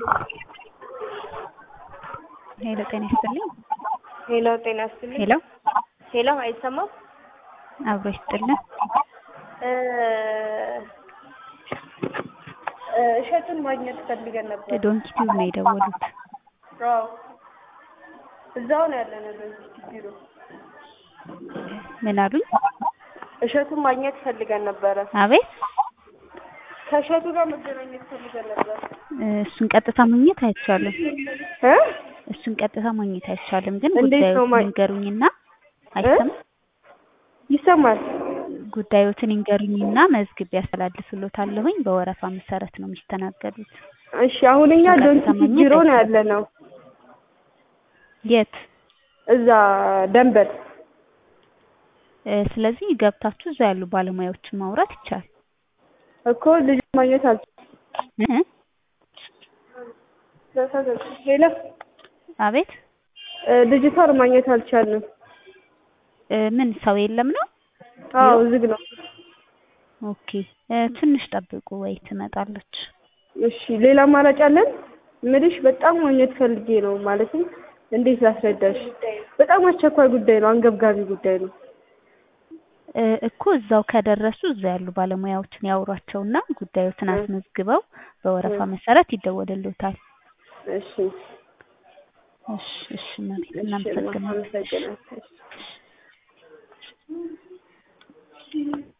ሄሎ ጤና ይስጥልኝ። ሄሎ ጤና ይስጥልኝ። ሄሎ ሄሎ አይሰማም? አብሮ ይስጥልን። እ እ እሸቱን ማግኘት ፈልገን ነበር። ዶንኪ ቲዩብ ነው የደወሉት። አዎ እዛው ነው ያለነው ዶንኪ ቢሮ። ምን አሉኝ? እሸቱን ማግኘት ፈልገን ነበረ። አቤት ከእሸቱ ጋር መገናኘት ፈልገን ነበር። እ እሱን ቀጥታ ማግኘት አይቻልም። እ እሱን ቀጥታ ማግኘት አይቻልም። ግን እንዴት ነው ጉዳዮትን ማ- ይንገሩኝና አይሰማም። ይሰማል። ጉዳዮትን ይንገሩኝና መዝግቤ ያስተላልፍሎታለሁኝ። በወረፋ መሰረት ነው የሚስተናገዱት። እሺ አሁን እኛ ቀጥታ ዶንኪ ማግኘት ቢሮ ነው አይቻልም። ያለነው። የት? እዛ ደንበል እ ስለዚህ ገብታችሁ እዛ ያሉ ባለሙያዎችን ማውራት ይቻላል። እኮ ልጅ ማግኘት አልቻልኩም። እ? ሄሎ አቤት እ ልጅቷን ማግኘት አልቻልንም። እ ምን ሰው የለም ነው? አዎ ዝግ ነው። ኦኬ እ ትንሽ ጠብቁ ወይ ትመጣለች። እሺ ሌላ አማራጭ አለን? ምልሽ በጣም ማግኘት ፈልጌ ነው። ማለትም እንዴት ላስረዳሽ? በጣም አስቸኳይ ጉዳይ ነው፣ አንገብጋቢ ጉዳይ ነው። እ እኮ እዛው ከደረሱ እዛ ያሉ ባለሙያዎችን ያውሯቸውና ጉዳዮትን እ አስመዝግበው በወረፋ እ መሰረት ይደወልልዎታል። እሺ እሺ እሺ እመቤት እሺ እናመሰግናለን። አመሰግናለሁ።